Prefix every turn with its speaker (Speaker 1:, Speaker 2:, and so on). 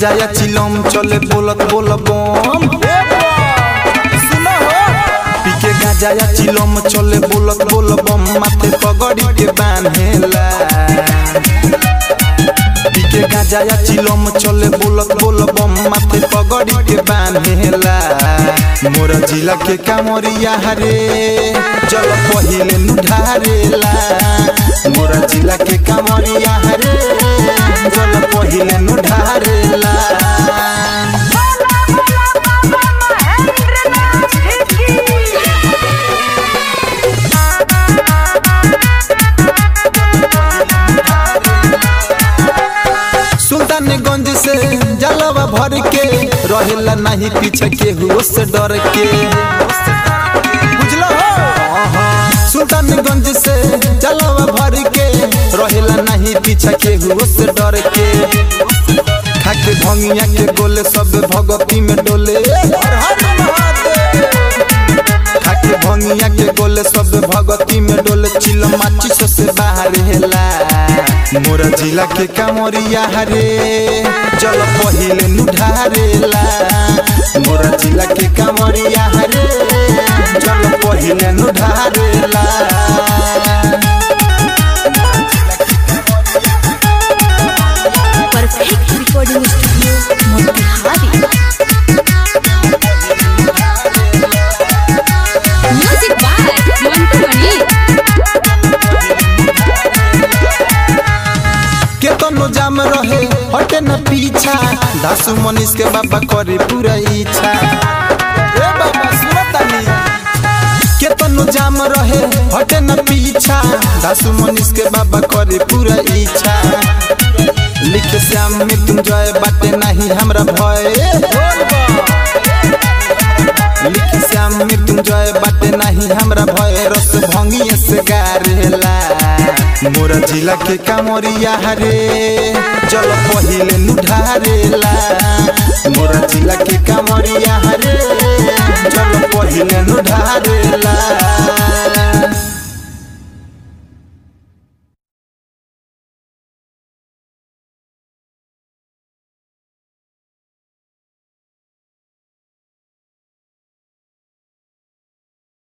Speaker 1: गाजा या चिलम चले बोलत बोल बम पीके गाजा या चिलम चले बोलत बोल बम माथे पगड़ी के बांधेला पीके गाजा या चिलम चले बोलत बोल बम माथे पगड़ी के बांधेला मोर जिला के कामरिया हरे जल पहिले नुढारेला मोर जिला के कामरिया हरे जल पहिले नुढारेला सुल्तानगंज से जलवा भर के रहेला नहीं पीछे केहू से डर के बुझलो हो सुल्तानगंज से जलवा भर के रहेला नहीं पीछे केहू से डर के खाके भंगिया के गोले सब भगती में डोले हर हर महादेव खाके भंगिया के गोले सब भगती में डोले चिल माची से बाहर हेला मोर जिला के कामरिया हरे जल पहिले नुढारेला मोर जिला के कामरिया हरे जल पहिले नुढारेला
Speaker 2: perfect recording studio Motihari music by Mantu Mani
Speaker 1: केतनो जाम रहे हटे न पीछा दासु मनीष के बाबा करे पूरा इच्छा ए बाबा सुनतानी केतनो जाम रहे हटे न पीछा दासु मनीष के बाबा करे पूरा इच्छा लिखे श्याम मृत्युंजय बाटे नहीं हमरा भय लिखे श्याम मृत्युंजय बाटे नहीं हमरा भय रस भंगिए से गारेला मोर जिला के कामरिया हरे जल पहिले नुढारेला मोर जिला के कामरिया हरे जल पहिले नुढारेला